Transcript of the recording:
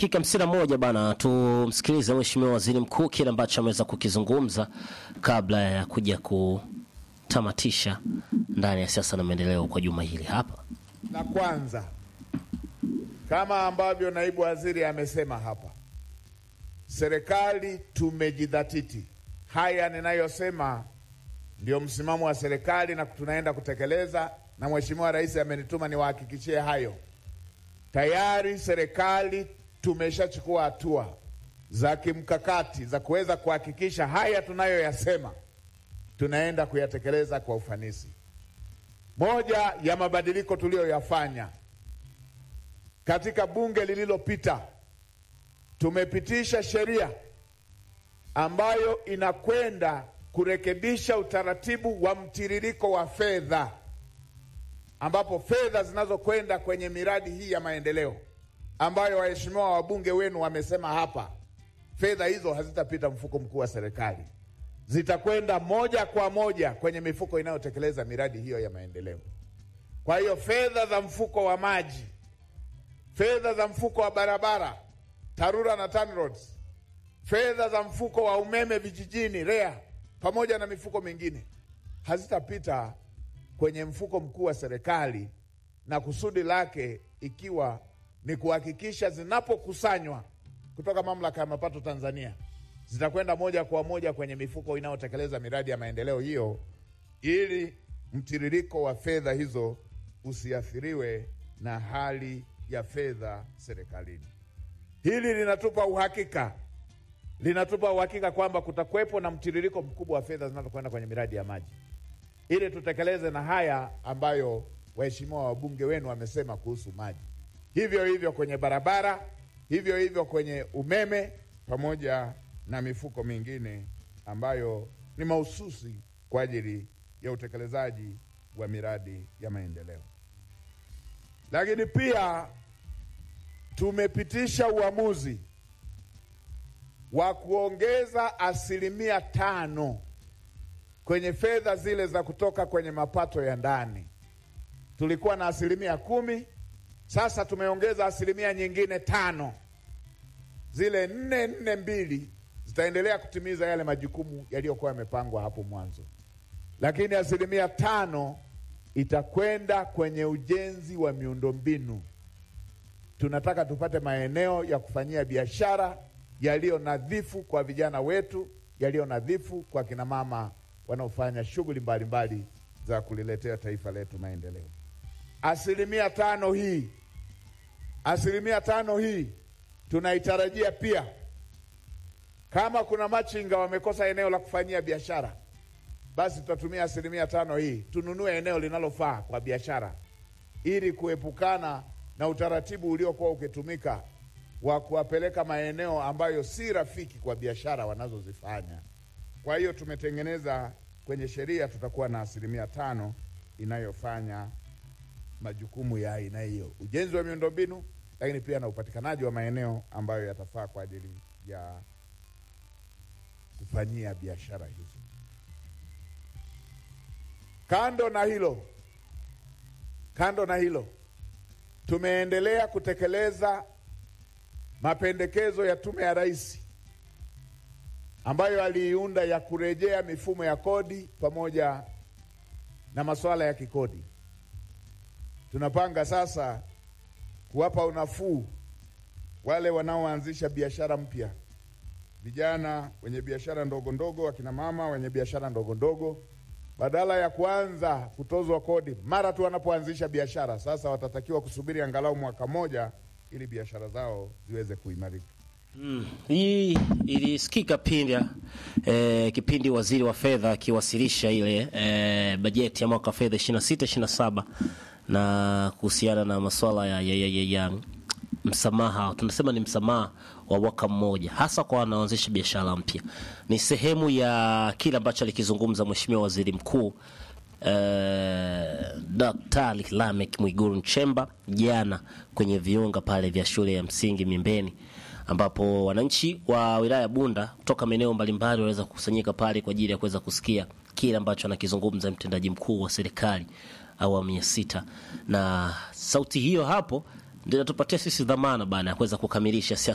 dakika hamsini na moja bana, tumsikilize Mheshimiwa Waziri Mkuu kile ambacho ameweza kukizungumza kabla ya kuja kutamatisha ndani ya siasa na maendeleo kwa juma hili hapa. La kwanza, kama ambavyo naibu waziri amesema hapa, serikali tumejidhatiti. Haya ninayosema ndio msimamo wa serikali na tunaenda kutekeleza, na Mheshimiwa Rais amenituma niwahakikishie hayo. Tayari serikali tumeshachukua hatua za kimkakati za kuweza kuhakikisha haya tunayoyasema tunaenda kuyatekeleza kwa ufanisi. Moja ya mabadiliko tuliyoyafanya katika bunge lililopita, tumepitisha sheria ambayo inakwenda kurekebisha utaratibu wa mtiririko wa fedha, ambapo fedha zinazokwenda kwenye miradi hii ya maendeleo ambayo waheshimiwa wabunge wenu wamesema hapa, fedha hizo hazitapita mfuko mkuu wa serikali, zitakwenda moja kwa moja kwenye mifuko inayotekeleza miradi hiyo ya maendeleo. Kwa hiyo fedha za mfuko wa maji, fedha za mfuko wa barabara TARURA na TANROADS, fedha za mfuko wa umeme vijijini REA, pamoja na mifuko mingine hazitapita kwenye mfuko mkuu wa serikali, na kusudi lake ikiwa ni kuhakikisha zinapokusanywa kutoka mamlaka ya mapato Tanzania zitakwenda moja kwa moja kwenye mifuko inayotekeleza miradi ya maendeleo hiyo, ili mtiririko wa fedha hizo usiathiriwe na hali ya fedha serikalini. Hili linatupa uhakika, linatupa uhakika kwamba kutakuwepo na mtiririko mkubwa wa fedha zinazokwenda kwenye miradi ya maji, ili tutekeleze na haya ambayo waheshimiwa wabunge wenu wamesema kuhusu maji, hivyo hivyo kwenye barabara, hivyo hivyo kwenye umeme pamoja na mifuko mingine ambayo ni mahususi kwa ajili ya utekelezaji wa miradi ya maendeleo. Lakini pia tumepitisha uamuzi wa kuongeza asilimia tano kwenye fedha zile za kutoka kwenye mapato ya ndani. Tulikuwa na asilimia kumi, sasa tumeongeza asilimia nyingine tano. Zile nne nne mbili zitaendelea kutimiza yale majukumu yaliyokuwa yamepangwa hapo mwanzo, lakini asilimia tano itakwenda kwenye ujenzi wa miundombinu. Tunataka tupate maeneo ya kufanyia biashara yaliyo nadhifu kwa vijana wetu, yaliyo nadhifu kwa kina mama wanaofanya shughuli mbalimbali za kuliletea taifa letu maendeleo. Asilimia tano hii, asilimia tano hii tunaitarajia pia kama kuna machinga wamekosa eneo la kufanyia biashara, basi tutatumia asilimia tano hii tununue eneo linalofaa kwa biashara, ili kuepukana na utaratibu uliokuwa ukitumika wa kuwapeleka maeneo ambayo si rafiki kwa biashara wanazozifanya. Kwa hiyo tumetengeneza kwenye sheria, tutakuwa na asilimia tano inayofanya majukumu ya aina hiyo, ujenzi wa miundombinu, lakini pia na upatikanaji wa maeneo ambayo yatafaa kwa ajili ya kufanyia biashara hizo. Kando na hilo, kando na hilo, tumeendelea kutekeleza mapendekezo ya Tume ya Rais ambayo aliiunda ya kurejea mifumo ya kodi pamoja na masuala ya kikodi. Tunapanga sasa kuwapa unafuu wale wanaoanzisha biashara mpya vijana wenye biashara ndogo ndogo, akina mama wenye biashara ndogo ndogo, badala ya kuanza kutozwa kodi mara tu wanapoanzisha biashara, sasa watatakiwa kusubiri angalau mwaka mmoja ili biashara zao ziweze kuimarika. Mm, hii ilisikika pindi eh, kipindi waziri wa fedha akiwasilisha ile eh, bajeti ya mwaka wa fedha 26 27 na kuhusiana na masuala ya, ya, ya, ya, ya msamaha tunasema ni msamaha wa mwaka mmoja hasa kwa wanaoanzisha biashara mpya. Ni sehemu ya kile ambacho alikizungumza Mheshimiwa Waziri Mkuu eh, Daktari Lamek Mwigulu Nchemba jana kwenye viunga pale vya shule ya msingi Mimbeni ambapo wananchi wa wilaya ya Bunda kutoka maeneo mbalimbali waliweza kukusanyika pale kwa ajili ya kuweza kusikia kile ambacho anakizungumza mtendaji mkuu wa serikali awamu ya sita, na sauti hiyo hapo ndio inatupatia sisi dhamana bana ya kuweza kukamilisha siasa